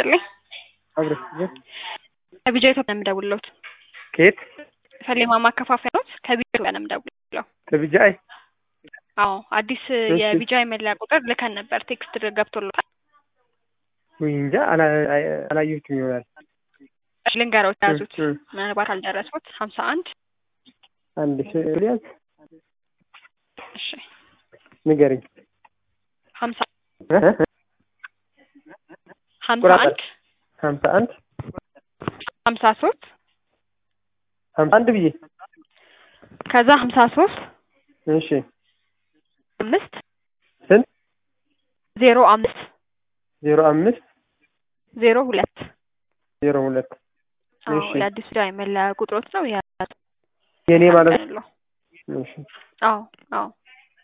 ይስጥልኝ። አብረሽ ከቢጃ ኢትዮጵያ ነው የምደውልልዎት። ከየት ሰሌማ ማከፋፈያ ኖት? ከቢጃ ኢትዮጵያ ነው የምደውልልዎት። ከቢጃይ አዎ አዲስ የቢጃይ መለያ ቁጥር ልከን ነበር። ቴክስት ገብቶልዎታል? ወይ እንጃ አላ- አይ- አላየሁትም ይሆናል። እሺ ልንገሮት ያዙት። እ- እ። ምናልባት አልደረሱት። ሀምሳ አንድ አንድ ስዕል ያዝ እሺ ንገረኝ። ሀምሳ እ? እ? ሀምሳ ቁራጥ አንድ ሀምሳ አንድ ሀምሳ ሶስት ሀምሳ አንድ ብዬ ከዛ ሀምሳ ሶስት እሺ አምስት ስንት ዜሮ አምስት ዜሮ አምስት ዜሮ ሁለት ዜሮ ሁለት አዎ እሺ የአዲስ ቢጃይ መለያ ቁጥሮት ነው ያ የኔ ማለት ያለው እሺ አዎ አዎ